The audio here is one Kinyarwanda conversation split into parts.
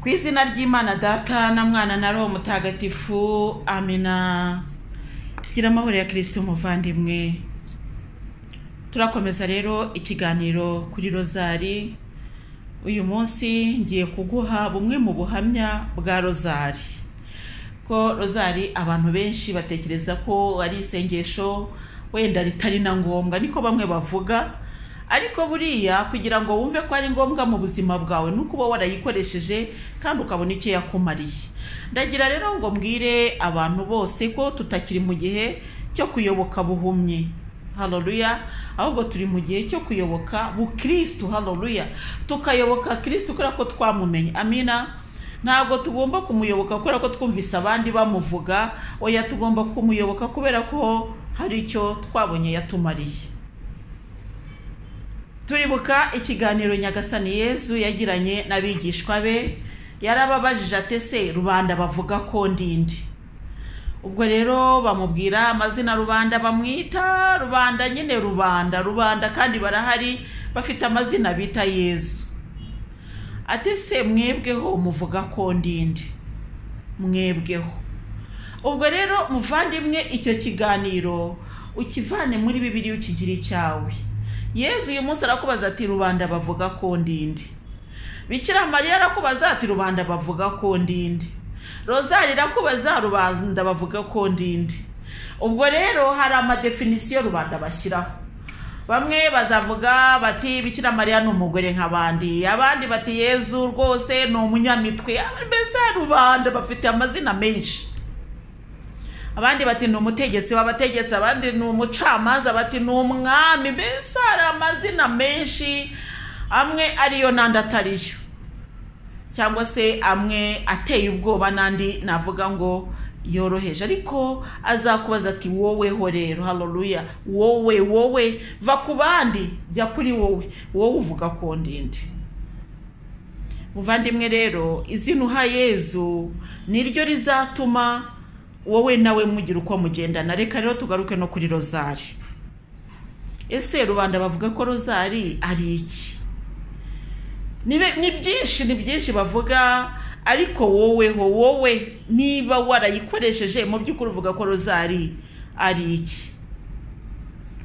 ku izina ry'imana data na mwana na roho mutagatifu amina gira amahoro ya kirisiti umuvandimwe turakomeza rero ikiganiro kuri rozari uyu munsi ngiye kuguha bumwe mu buhamya bwa rozari ko rozari abantu benshi batekereza ko ari isengesho wenda ritari na ngombwa niko bamwe bavuga ariko buriya kugira ngo wumve ko ari ngombwa mu buzima bwawe ni uko uba warayikoresheje kandi ukabona icyo yakumariye ndagira rero ngo mbwire abantu bose ko tutakiri mu gihe cyo kuyoboka buhumyi haroruya ahubwo turi mu gihe cyo kuyoboka bukirisitu haroruya tukayoboka kirisitu kubera ko twamumenye amina ntabwo tugomba kumuyoboka kubera ko twumvise abandi bamuvuga oya tugomba kumuyoboka kubera ko hari icyo twabonye yatumariye turibuka ikiganiro nyagasani yezu yagiranye n'abigishwa be yarababajije atese rubanda bavuga ko ndindi ubwo rero bamubwira amazina rubanda bamwita rubanda nyine rubanda rubanda kandi barahari bafite amazina bita yezu atese mwebweho muvuga ko ndindi mwebweho ubwo rero muvandimwe icyo kiganiro ukivane muri bibiri ukigire icyawe yezu uyu munsi arakubaza ati rubanda bavuga ko ndindi bikira mariya arakubaza ati rubanda bavuga ko ndindi rozari irakubaza rubanda bavuga ko ndindi ubwo rero hari amadefinisiyo rubanda bashyiraho bamwe bazavuga bati bikira mariya ni umugore nk'abandi abandi bati yezu rwose ni umunyamitwe mbese rubanda bafite amazina menshi abandi bati ni umutegetsi w'abategetsi abandi ni umucamanza bati ni umwami mbese hari amazina menshi amwe ariyo n'andi atariyo cyangwa se amwe ateye ubwoba n'andi navuga ngo yoroheje ariko azakubaza ati woweho rero haroruya wowe wowe va ku bandi jya kuri wowe wowe uvuga ko ndende muvandimwe rero izina uha yezu niryo rizatuma wowe nawe mugira uko mugendana reka rero tugaruke no kuri rozari ese rubanda bavuga ko rozari ari iki ni byinshi ni byinshi bavuga ariko woweho wowe niba warayikoresheje mu by'ukuri uvuga ko rozari ari iki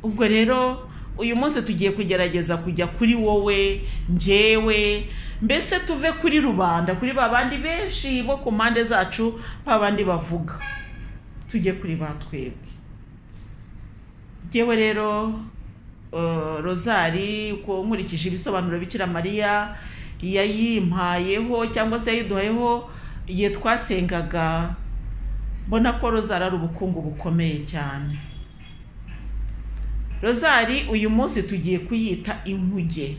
ubwo rero uyu munsi tugiye kugerageza kujya kuri wowe njyewe mbese tuve kuri rubanda kuri ba bandi benshi bo ku mpande zacu ba bandi bavuga tujye kuri ba twebwe ngewe rero rozari uko nkurikije ibisobanuro bikira mariya yayimpayeho cyangwa se yayiduhayeho igihe twasengaga mbona ko rozari ari ubukungu bukomeye cyane rozari uyu munsi tugiye kuyita inkuge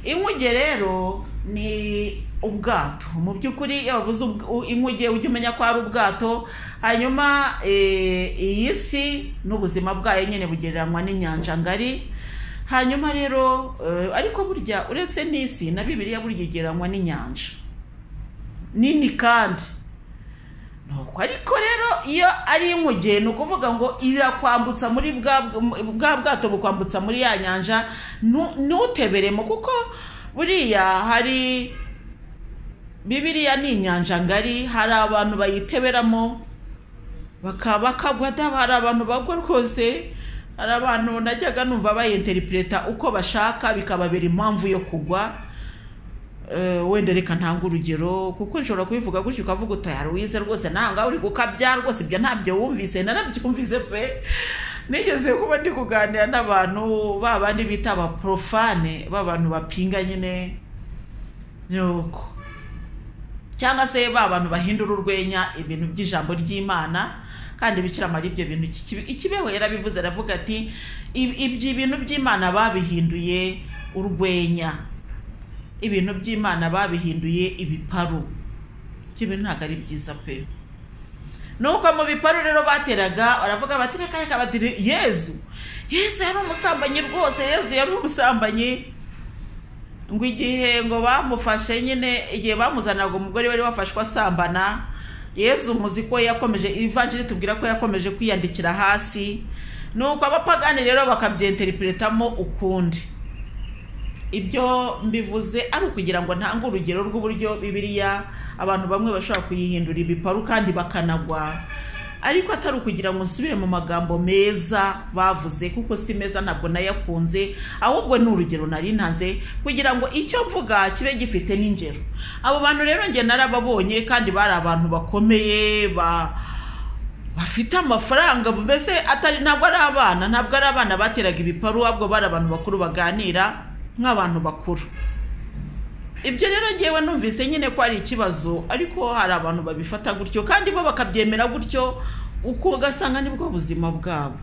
inkuge rero ni ubwato mu by'ukuri iyo bavuze inkuge ujya umenya ko ari ubwato hanyuma iyi si n'ubuzima bwayo nyine bugereranywa n'inyanja ngari hanyuma rero ariko burya uretse n'isi na bibiriya burya igereranywa n'inyanja nini kandi nuko ariko rero iyo ari inkuge ni ukuvuga ngo irakwambutsa muri bwa bwato bukwambutsa muri ya nyanja ntuteberemo kuko buriya hari bibiriya ni inyanja ngari hari abantu bayiteberamo bakagwa hari abantu bagwa rwose hari abantu najyaga numva bayinteripureta uko bashaka bikababera impamvu yo kugwa wenda reka ntanga urugero kuko nshobora kubivuga gutyo ukavuga utayari wize rwose ntahangaha uri gukabya rwose ibyo ntabyo wumvise nanabyumvise pe nigeze kuba ndi kuganira n'abantu ba bandi bita abaporofane b'abantu bapinga nyine nuko cyangwa se ba bantu bahindura urwenya ibintu by'ijambo ry'imana kandi bikiramara ibyo bintu ikibeho yarabivuze aravuga ati ibyo ibintu by'imana babihinduye urwenya ibintu by'imana babihinduye ibiparu ibyo bintu ntabwo ari byiza pe nuko mu biparu rero bateraga baravuga bati reka reka bati yezu yezu yari umusambanyi rwose yezu yari umusambanyi ngo igihe ngo bamufashe nyine igihe bamuzanaga umugore wari wafashwe asambana yezu muzi ko yakomeje ivanjiri tubwira ko yakomeje kwiyandikira hasi nuko abapagani rero bakabyenteripuretamo ukundi ibyo mbivuze ari ukugira ngo ntange urugero rw'uburyo bibiriya abantu bamwe bashobora kuyihindura ibiparu kandi bakanagwa ariko atari ukugira ngo nsubire mu magambo meza bavuze kuko si meza ntabwo nayakunze ahubwo ni urugero nari ntanze kugira ngo icyo mvuga kibe gifite n'ingero abo bantu rero njye narababonye kandi bari abantu bakomeye ba bafite amafaranga mbese atari ntabwo ari abana ntabwo ari abana bateraga ibiparu ahubwo bari abantu bakuru baganira nk'abantu bakuru ibyo rero ngewe numvise nyine ko ari ikibazo ariko hari abantu babifata gutyo kandi bo bakabyemera gutyo uko ugasanga nibwo buzima bwabo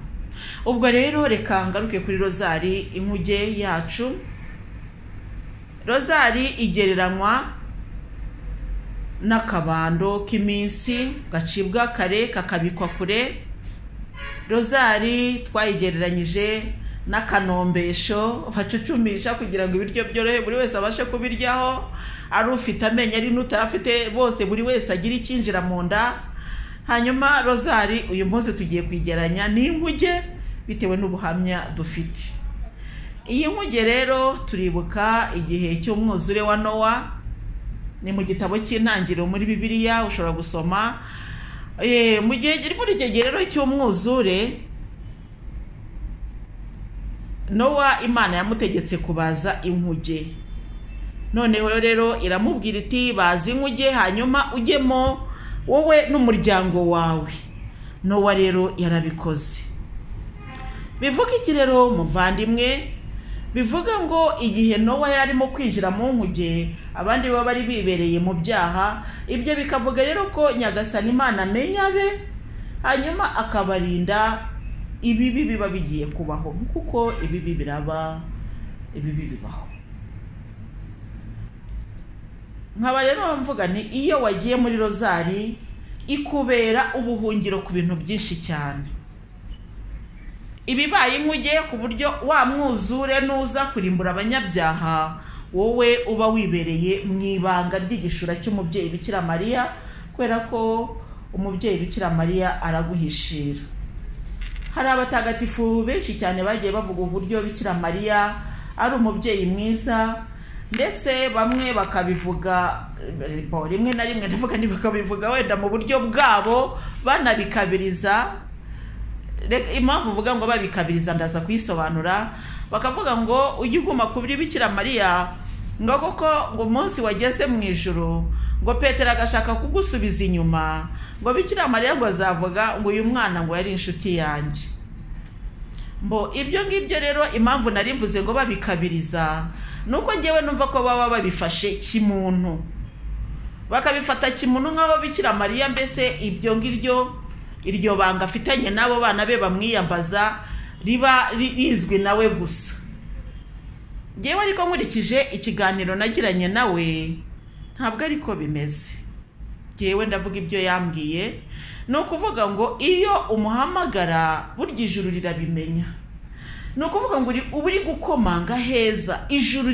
ubwo rero reka ngaruke kuri rozari inkuge yacu rozari igereranywa n'akabando k'iminsi gacibwa kare kakabikwa kure rozari twayigereranyije n'akanombesho bacucumisha kugira ngo ibiryo byorohe buri wese abashe kubiryaho ari ufite amenyo ari n'utayafite bose buri wese agira icyinjira mu nda hanyuma rozari uyu munsi tugiye kwigeranya n'inkuge bitewe n'ubuhamya dufite iyi nkuge rero turibuka igihe cy'umwuzure wa nowa ni mu gitabo cy'intangiriro muri bibiliya ushobora gusoma mu gihe muri icyo gihe rero cy'umwuzure nowa imana yamutegetse kubaza inkuge noneho rero iramubwira iti baza inkuge hanyuma ujyemo wowe n'umuryango wawe nowa rero yarabikoze bivuga iki rero muvandimwe bivuga ngo igihe nowa yari arimo kwinjira mu nkuge abandi baba bari bibereye mu byaha ibyo bikavuga rero ko nyagasani imana amenya be hanyuma akabarinda ibibi biba bigiye kubaho kuko ibibi biraba ibibi bibaho nkaba rero mvuga ni iyo wagiye muri rozari ikubera ubuhungiro ku bintu byinshi cyane ibibaye inkuge ku buryo wa mwuzure nuza kurimbura abanyabyaha wowe uba wibereye mu ibanga ry'igishura cy'umubyeyi bikira mariya kubera ko umubyeyi bikira mariya araguhishira hari abatagatifu benshi cyane bagiye bavuga uburyo bikira mariya ari umubyeyi mwiza ndetse bamwe bakabivuga rimwe na rimwe ndavuga ntibakabivuga wenda mu buryo bwabo banabikabiriza impamvu uvuga ngo babikabiriza ndaza kuyisobanura bakavuga ngo ujye uguma ku bikira mariya ngo koko ngo umunsi wageze mu ijoro ngo petero agashaka kugusubiza inyuma ngo bikira mariya ngo azavuga ngo uyu mwana ngo yari inshuti yanjye mbo ibyo ngibyo rero impamvu nari mvuze ngo babikabiriza ni uko ngewe numva ko baba babifashe kimuntu bakabifata kimuntu nk'aho bikira mariya mbese ibyo ngibyo iryo banga afitanye n'abo bana be bamwiyambaza riba rizwi nawe gusa ngewe ariko nkurikije ikiganiro nagiranye nawe ntabwo ariko bimeze ngewe ndavuga ibyo yambwiye ni ukuvuga ngo iyo umuhamagara burya ijuru rirabimenya ni ukuvuga ngo uba uri gukomanga heza ijuru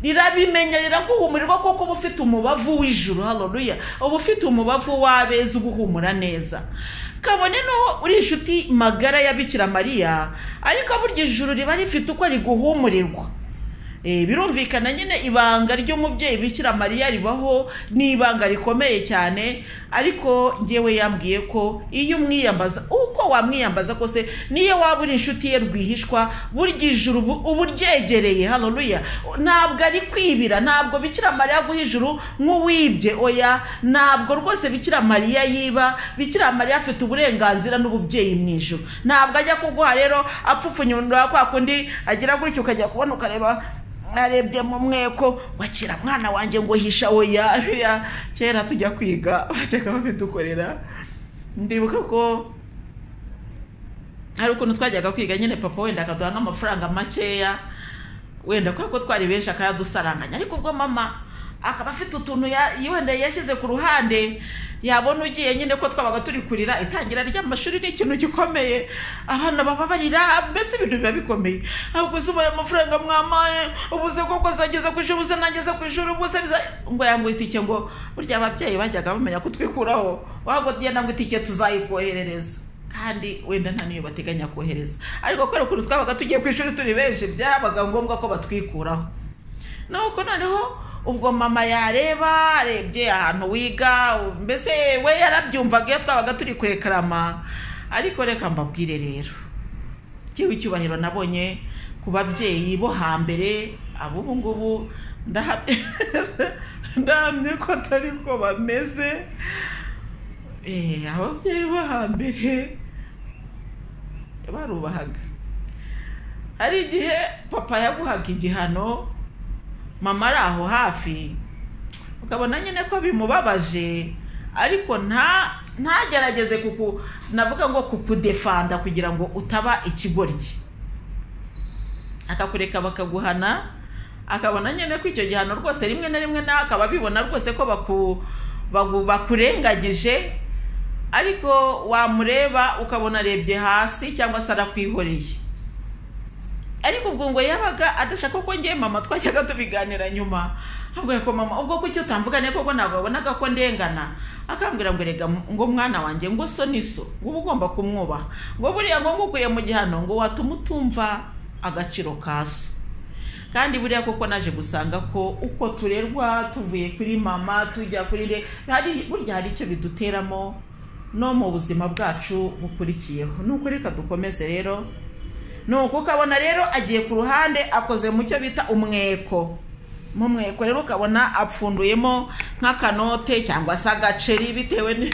rirabimenya riraguha umuriro kuko uba ufite umubavu w'ijuru haroruya uba ufite umubavu w'abeza uguhumura neza kabone n'uwo uri inshuti magara ya bikira mariya ariko burya ijuru riba rifite uko riguhumurirwa birumvikana nyine ibanga ry'umubyeyi bikira mariya ribaho ni ibanga rikomeye cyane ariko ngewe yambwiye ko iyo umwiyambaza uko wamwiyambaza kose niyo waba uri inshuti ye rwihishwa burya ijuru uba uryegereye hano ntabwo ari kwibira ntabwo bikira mariya guha ijuru nk'uwibye oya ntabwo rwose bikira mariya yiba bikira mariya afite uburenganzira n'ububyeyi mu ijuru ntabwo ajya kuguha rero apfupfunyura kwa kundi agira gutyo ukajya kubona ukareba arebye mu mweko wakira mwana wanjye ngo hisha oya kera tujya kwiga bajyaga babidukorera ndibuka ko hari ukuntu twajyaga kwiga nyine papa wenda akaduha nk'amafaranga makeya wenda kubera ko twari benshi akayadusaranganya ariko ubwo mama akaba afite utuntu wenda yashyize ku ruhande yabona ugiye nyine ko twabaga turi kurira itangira ry'amashuri ni ikintu gikomeye abana baba barira mbese ibintu biba bikomeye ahubwo uzubaye amafaranga mwamaye ubuze koko zageze ku ishuri ubuze nageze ku ishuri ubuze ngo yanguhe itike ngo burya ababyeyi bajyaga bamenya kutwikuraho waba ngo itike tuzayikoherereza kandi wenda nta n'iyo bateganya kohereza ariko kubera ukuntu twabaga tugiye ku ishuri turi benshi byabaga ngombwa ko batwikuraho nuko noneho ubwo mama yareba arebye ahantu wiga mbese we yarabyumvaga iyo twabaga turi kurekarama ariko reka mbabwire rero kiba icyubahiro nabonye ku babyeyi bo hambere ab'ubu ngubu ndaha- ndahamye ko atari ko bameze Eh, ababyeyi bo hambere barubahaga hari igihe papa yaguhaga igihano mama ari aho hafi ukabona nyine ko bimubabaje ariko nta ntagerageze kuku navuga ngo kukudefanda kugira ngo utaba ikigoryi akakureka bakaguhana akabona nyine ko icyo gihano rwose rimwe na rimwe nawe akaba abibona rwose ko baku, bagu, bakurengagije ariko wamureba ukabona arebye hasi cyangwa se arakwihoreye ariko ubwo ngo yabaga adashaka ko njye mama twajyaga tubiganira nyuma ambwira ko mama ubwo kuki utamvugane koko ntabwo wabonaga ko ndengana akambwira ngo rega ngo mwana wanjye ngo so ni so ngo uba ugomba kumwubaha ngo buriya ngo ngukuye mu gihano ngo watuma utumva agaciro ka so kandi buriya koko naje gusanga ko uko turerwa tuvuye kuri mama tujya kuri re hari burya hari icyo biduteramo no mu buzima bwacu bukurikiyeho ni ukuri reka dukomeze rero nuko ukabona rero agiye ku ruhande akoze mu cyo bita umweko mu mweko rero ukabona apfunduyemo nk'akanote cyangwa se agaceri bitewe ni-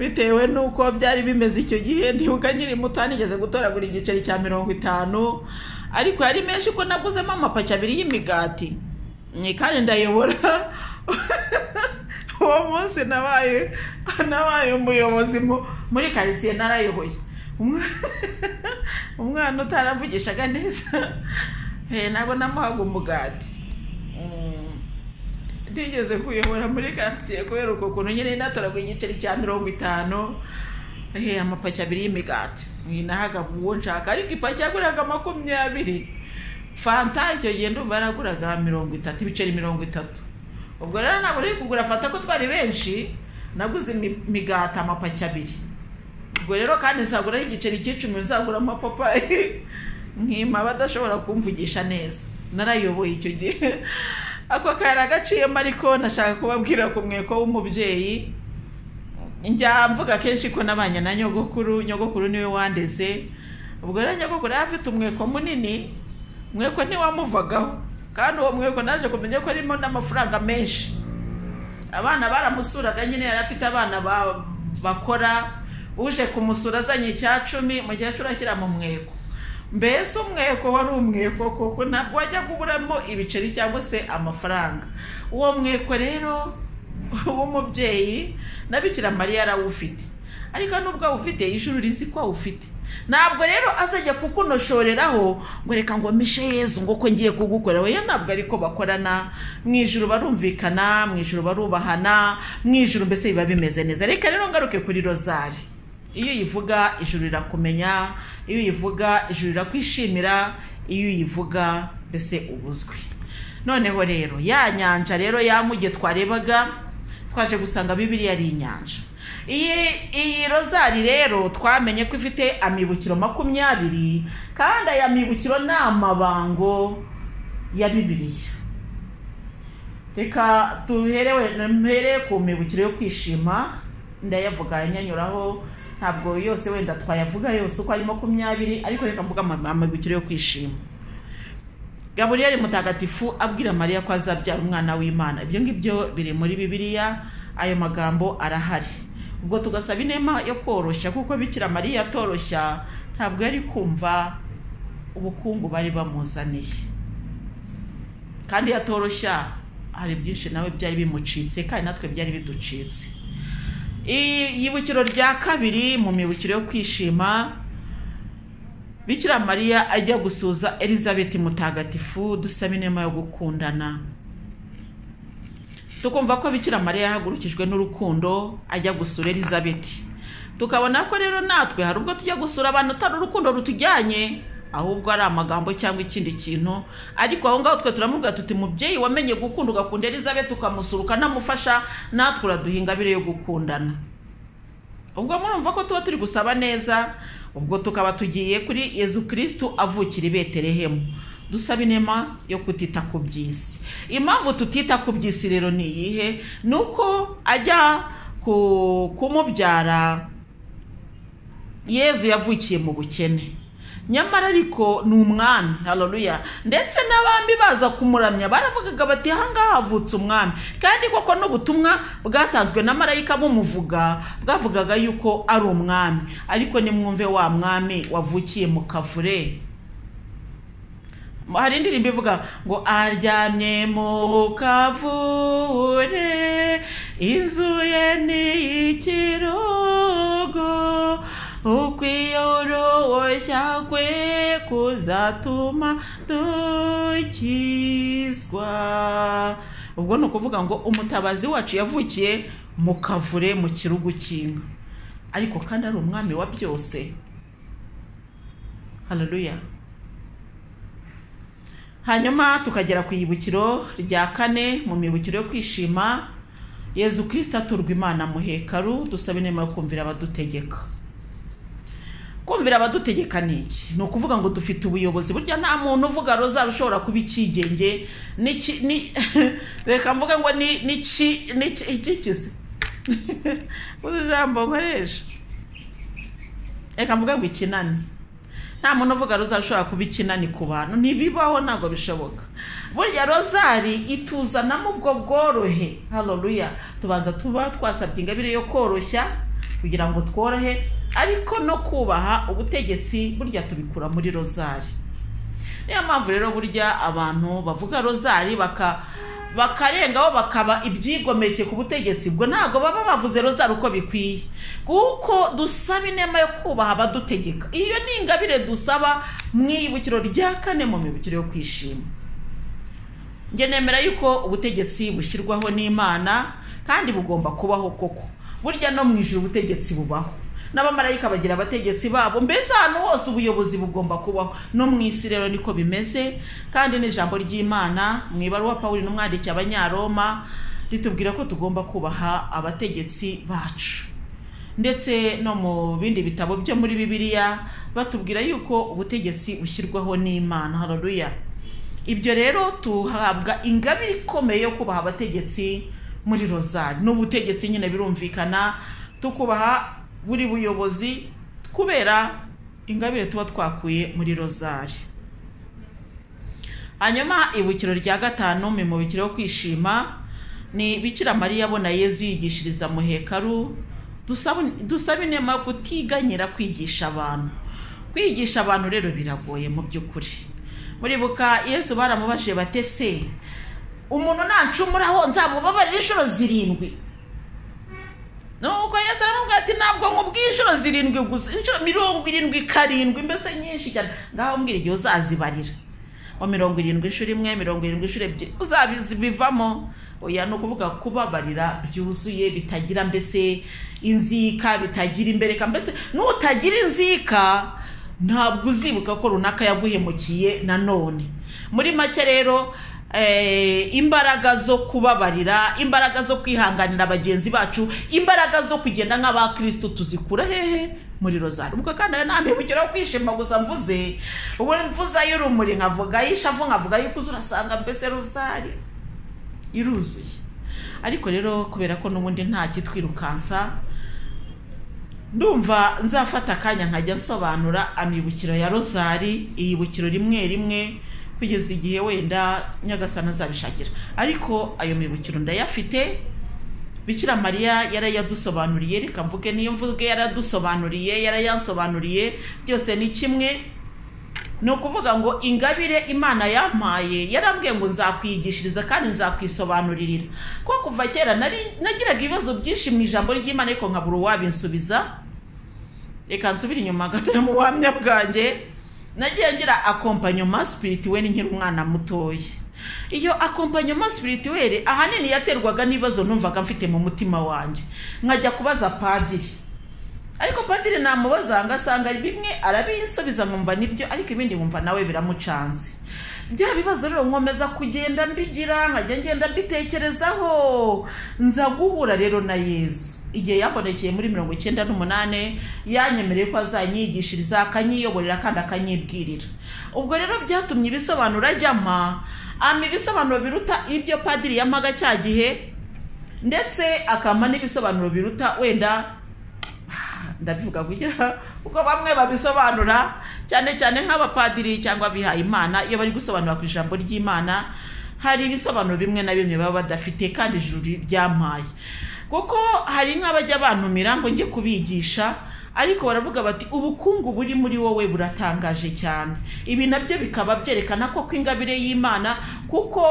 bitewe n'uko byari bimeze icyo gihe ndibuka nkiri muto nigeze gutoragura igiceri cya mirongo itanu ariko yari menshi ko naguzemo amapaki abiri y'imigati Ni kandi ndayobora uwo munsi nabaye nabaye umuyobozi mu- muri karitsiye narayoboye Umwe- umwana utaravugishaga neza eh, ntabwo namuhaga umugati Mm, ntigeze kuyobora muri karitsiye kubera uko kuntu nyine natoraguye igiceri cya mirongo itanu eh, amapaki abiri y'imigati Eh, nahaga uwo nshaka ariko ipaki yaguraga makumyabiri fanta icyo gihe ndumva yaraguraga mirongo itatu ibiceri mirongo itatu ubwo rero ntabwo nari kugura fanta ko twari benshi naguze imi- imigati amapaki abiri ubwo rero kandi nzaguraho igiceri cy'icumi nzagura amapapayi nkima badashobora kumvugisha neza narayoboye icyo gihe ako kari agaciyemo ariko nashaka kubabwira ku mweko w'umubyeyi njya mvuga kenshi ko nabanye na nyogokuru nyogokuru niwe wandeze ubwo rero nyogokuru yari afite umweko munini umweko ntiwamuvagaho kandi uwo mweko naje kumenya ko arimo n'amafaranga menshi abana baramusuraga nyine yari afite abana ba- bakora uje kumusura azanye icya cumi mukecuru ashyira mu mweko mbese umweko wari umweko koko ntabwo wajyaga uburamo ibiceri cyangwa se amafaranga uwo mweko rero w'umubyeyi na bikira mariya arawufite ariko nubwo awufite ijuru rizi ko awufite ntabwo rero azajya kukunoshoreraho ngo reka ngo mishe yezu ngo ko ngiye kugukora oya ntabwo ariko bakorana mu ijuru barumvikana mu ijuru barubahana mu ijuru mbese biba bimeze neza reka rero ngaruke kuri rozari iyo uyivuga ijuru rirakumenya iyo uyivuga ijuru rirakwishimira iyo uyivuga mbese uba uzwi noneho rero ya nyanja rero ya nkuge twarebaga twaje gusanga bibiriya ari inyanja iyi iyi rozari rero twamenye ko ifite amibukiro makumyabiri kandi aya mibukiro ni amabango ya bibiriya reka duherewe mpere ku mibukiro yo kwishima ndayavuga anyanyuraho ntabwo yose wenda twayavuga yose uko ari makumyabiri ariko reka mvuga ama- amibukiro yo kwishima gaburiyeli mutagatifu abwira mariya ko azabyara umwana w'imana ibyo ngibyo biri muri bibiliya ayo magambo arahari ubwo tugasaba inema yo koroshya kuko bikira mariya atoroshya ntabwo yari kumva ubukungu bari bamuzaniye kandi yatoroshya hari byinshi nawe byari bimucitse kandi natwe byari biducitse iyibukiro rya kabiri mu mibukiro yo kwishima bikira mariya ajya gusuza elizabeth mutagatifu dusaba inema yo gukundana tukumva ko bikira mariya yahagurukijwe n'urukundo ajya gusura elizabeth tukabona ko rero natwe hari ubwo tujya gusura abantu atari urukundo rutujyanye ahubwo ari amagambo cyangwa ikindi kintu ariko aho ngaho twe turamubwira tuti mubyeyi wamenye gukunda ugakunda elizabeth ukamusura ukanamufasha natwe uraduha ingabire yo gukundana ubwo murumva ko tuba turi gusaba neza ubwo tukaba tugiye kuri yezu kirisitu avukira i betelehemu dusaba inema yo kutita ku by'isi impamvu tutita ku by'isi rero ni iyihe ni uko ajya ku- kumubyara yezu yavukiye mu bukene nyamara ariko ni umwami haleluya ndetse n'abami baza kumuramya baravugaga bati ahangaha havutse umwami kandi koko n'ubutumwa bwatanzwe na marayika bumuvuga bwavugaga yuko ari umwami ariko nimwumve wa mwami wavukiye mu kavure hari indirimbo ivuga ngo aryamye mu kavure inzu ye ni ikirogo ukwiyoroshya kwe kuzatuma dukizwa ubwo ni ukuvuga ngo umutabazi wacu yavukiye mu kavure mu kirugu cy'inka ariko kandi ari umwami wa byose haleluya hanyuma tukagera ku ibukiro rya kane mu mibukiro yo kwishima yezu kirisita aturwa imana mu hekaru dusaba inema yo kumvira abadutegeka kumvira abadutegeka ni iki ni ukuvuga ngo dufite ubuyobozi burya nta muntu uvuga rozari ushobora kuba ikigenge n'iki- ni- reka mvuge ngo ni- n'iki- n'iki- ikikizi uzi ijambo nkoresha reka mvuge ngo ikinani nta muntu uvuga rozari ushobora kuba ikinani ku bantu ntibibaho ntabwo bishoboka burya rozari ituzanamo ubwo bworohe haleluya tubanza tuba twasabye ingabire yo koroshya kugira ngo tworohe ariko no kubaha ubutegetsi burya tubikura muri rozari niyo mpamvu rero burya abantu bavuga rozari baka bakarengaho bakaba ibyigomeke ku butegetsi ubwo ntabwo baba bavuze rozari uko bikwiye kuko dusaba inema yo kubaha abadutegeka iyo ni ingabire dusaba mu ibukiro rya kane mu mibukiro yo kwishima njye nemera yuko ubutegetsi bushyirwaho n'imana kandi bugomba kubaho koko burya no mu ijoro ubutegetsi bubaho n'abamarayika bagira abategetsi babo mbese ahantu hose ubuyobozi bugomba kubaho no mu isi rero niko bimeze kandi n'ijambo ry'imana mu ibaruwa pawulo n'umwandiki abanyaroma ritubwira ko tugomba kubaha abategetsi bacu ndetse no mu bindi bitabo byo muri bibiliya batubwira yuko ubutegetsi bushyirwaho n'imana haleluya ibyo rero tuhabwa ingabire ikomeye yo kubaha abategetsi muri rozari n'ubutegetsi nyine birumvikana tukubaha buri buyobozi kubera ingabire tuba twakuye muri rozari hanyuma ibukiro rya gatanu mu mubukiro wo kwishima ni bikira mariya abona yezu yigishiriza mu hekaru dusaba- dusaba inema yo kutiganyira kwigisha abantu kwigisha abantu rero biragoye mu by'ukuri muribuka yesu baramubajije bate se umuntu nancumuraho nzamubabarira inshuro zirindwi nuko yesu aramubwira ati ntabwo nkubwiye inshuro zirindwi gusa inshuro mirongo irindwi karindwi mbese nyinshi cyane ngaho mbwira igihe uzazibarira wa mirongo irindwi inshuro imwe mirongo irindwi inshuro ebyiri uzabivamo oya ni ukuvuga kubabarira byuzuye bitagira mbese inzika bitagira imbereka mbese nutagira inzika ntabwo uzibuka ko runaka yaguhemukiye nanone muri make rero eh, imbaraga zo kubabarira imbaraga zo kwihanganira bagenzi bacu imbaraga zo kugenda nk'abakristo tuzikura hehe muri rozari ubwo kandi ayo nta mibukiro yo kwishima gusa mvuze ubu mvuze ay'urumuri nkavuga ay'ishavu nkavuga ay'ikuzo urasanga mbese rozari iruzuye ariko rero kubera ko n'ubundi nta kitwirukansa ndumva nzafata akanya nkajya nsobanura amibukiro ya rozari iyibukiro rimwe rimwe kugeza igihe wenda nyagasana azabishakira ariko ayo mibukiro ndayafite bikira mariya yarayadusobanuriye reka mvuge niyo mvuge yaradusobanuriye yarayansobanuriye byose ni kimwe ni ukuvuga ngo ingabire imana yampaye yarambwiye ngo nzakwigishiriza kandi nzakwisobanuririra kuko kuva kera nari- nagiraga ibibazo byinshi mu ijambo ry'imana ariko nkabura uwabinsubiza reka nsubire inyuma gatoya mu buhamya bwanjye nagiye ngira akompanyoma spirituweli nkiri umwana mutoya iyo akompanyoma spirituweli ahanini yaterwaga n'ibibazo numvaga mfite mu mutima wanjye nkajya kubaza padiri ariko padiri namubaza ngasanga ari bimwe arabinsubiza nkumva nibyo ariko ibindi nkumva nawe biramucanze bya bibazo rero nkomeza kugenda mbigira nkajya ngenda mbitekerezaho nza guhura rero na yezu igihe yambonekeye muri mirongo icyenda n'umunani yanyemereye ko azanyigishiriza akanyiyoborera kandi akanyibwirira ubwo rero byatumye ibisobanuro ajyama ama ibisobanuro biruta ibyo padiri yamaga cya gihe ndetse akama n'ibisobanuro biruta wenda ndabivuga kugira kuko bamwe babisobanura cyane cyane nk'abapadiri cyangwa abihaye imana iyo bari gusobanura ku ijambo ry'imana hari ibisobanuro bimwe na bimwe baba badafite kandi ijuru ryampaye kuko hari nk'abajya bantumira ngo njye kubigisha ariko baravuga bati ubukungu buri muri wowe buratangaje cyane ibi nabyo bikaba byerekana ko kw'ingabire y'imana kuko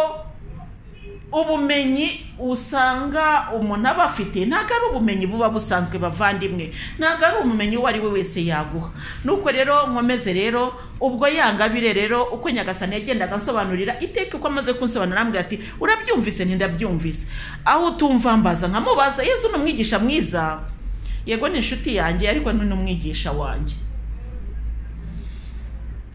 ubumenyi usanga umuntu aba afite ntabwo ari ubumenyi buba busanzwe bavandimwe ntabwo ari ubumenyi uwo ari we wese yaguha nuko rero nkomeze rero ubwo yangabire rero uko nyagasani yagendaga asobanurira iteka uko amaze kunsobanurira arambwira ati urabyumvise ntindabyumvise aho utumva mbaza nkamubaza yezu ni umwigisha mwiza yego ni inshuti yanjye ariko ni n'umwigisha wanjye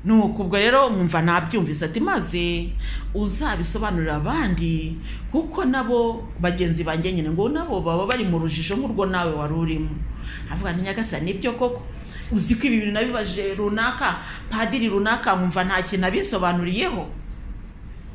nuko ubwo rero mwumva nabyumvise ati maze uzabisobanurira abandi kuko nabo bagenzi banjye nyine ngo nabo baba bari mu rujijo nk'urwo nawe wari urimo avuga ni nyagasani nibyo koko uzi ko ibi bintu nabibaje runaka padiri runaka nkumva nta kintu abisobanuriyeho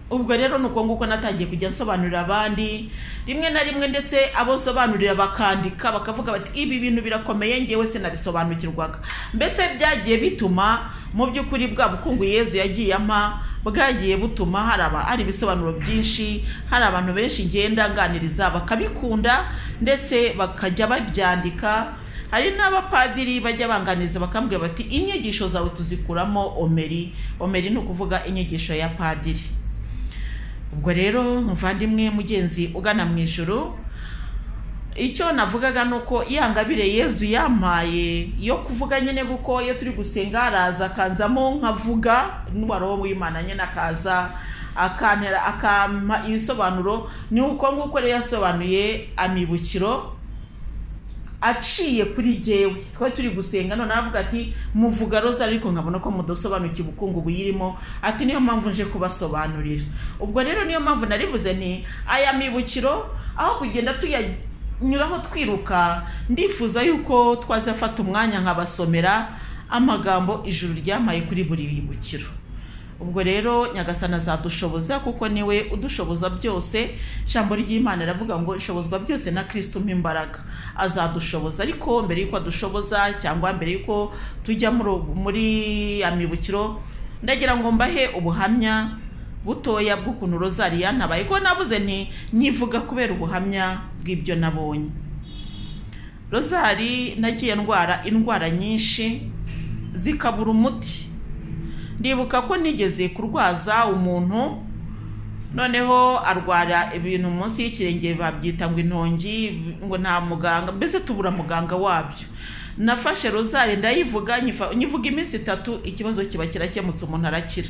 ubwo rero ni uko nguko natangiye kujya nsobanurira abandi rimwe na rimwe ndetse abo nsobanurira bakandika bakavuga bati ibi bintu birakomeye ngewe sinabisobanukirwaga mbese byagiye bituma mu by'ukuri bwa bukungu yezu yagiye ampa bwagiye butuma hari aba hari ibisobanuro byinshi hari abantu benshi ngenda nganiriza bakabikunda ndetse bakajya babyandika hari n'abapadiri bajya banganiza bakambwira bati inyigisho zawe tuzikuramo omeri omeri ni ukuvuga inyigisho ya padiri ubwo rero muvandimwe mugenzi ugana mu ijoro icyo navugaga ni uko yangabire yezu yampaye yo kuvuga nyine kuko iyo turi gusenga araza akanzamo nkavuga n'uwarobo w'imana nyine akaza akantera akampa ibisobanuro ni uko nguko rero yasobanuye amibukiro aciye kuri jyewe twari turi gusenga none aravuga ati muvuga roza ariko nkabona ko mudasobanukiwe ubukungu buyirimo ati niyo mpamvu nje kubasobanurira ubwo rero niyo mpamvu naribuze ni aya mibukiro aho kugenda tuyanyuraho twiruka ndifuza yuko twazafata umwanya nkabasomera amagambo ijuru ryamaye kuri buri bibukiro ubwo rero nyagasana azadushoboza kuko niwe udushoboza byose ijambo ry'imana riravuga ngo nshobozwa byose na kirisiti umpa imbaraga azadushoboza ariko mbere y'uko adushoboza cyangwa mbere y'uko tujya muri ya mibukiro ndagira ngo mbahe ubuhamya butoya bw'ukuntu rozariya nabaye ko nabuze ni nyivuga kubera ubuhamya bw'ibyo nabonye rozari nagiye ndwara indwara nyinshi zikabura umuti ndibuka ko nigeze kurwaza umuntu noneho arwara ibintu munsi y'ikirenge babyita ngo intongi ngo nta muganga mbese tubura muganga wabyo nafashe rozari ndayivuga nyivuga iminsi itatu ikibazo kiba kirakemutse umuntu arakira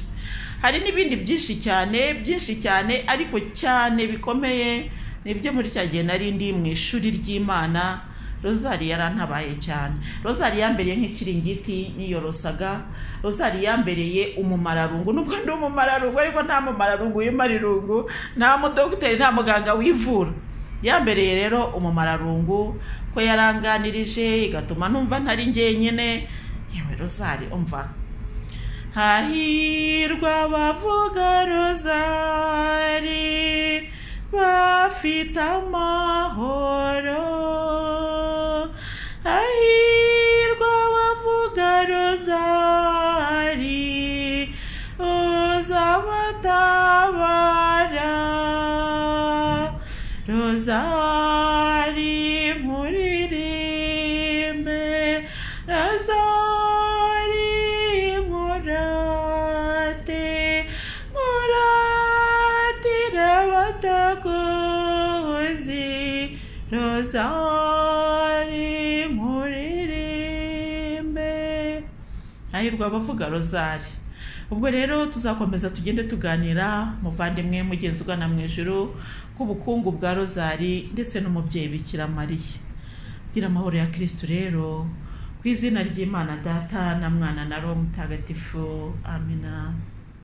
hari n'ibindi byinshi cyane byinshi cyane ariko cyane bikomeye nibyo muri cya gihe nari ndi mu ishuri ry'imana rozari yarantabaye cyane rozari yambereye nk'ikiringiti niyorosaga rozari yambereye umumararungu nubwo ndi umumararungu ariko nta mumararungu w'imarirungu nta mudogiteri nta muganga wivura yambereye rero umumararungu ko yaranganirije igatuma numva ntari njyenyine yewe rozari umva hahirwa abavuga rozari bafite amahoro hahirwa abavuga rozari uzabatabara rozari muririmbe rozari murate muratira abatakuzi rozari muririmbe hahirwa abavuga rozari ubwo rero tuzakomeza tugende tuganira muvandimwe mugenzi ugana mu ijuru k'ubukungu bwa rozari ndetse n'umubyeyi bikira mariya gira amahoro ya kirisitu rero ku izina ry'imana data na mwana na roho mutagatifu amina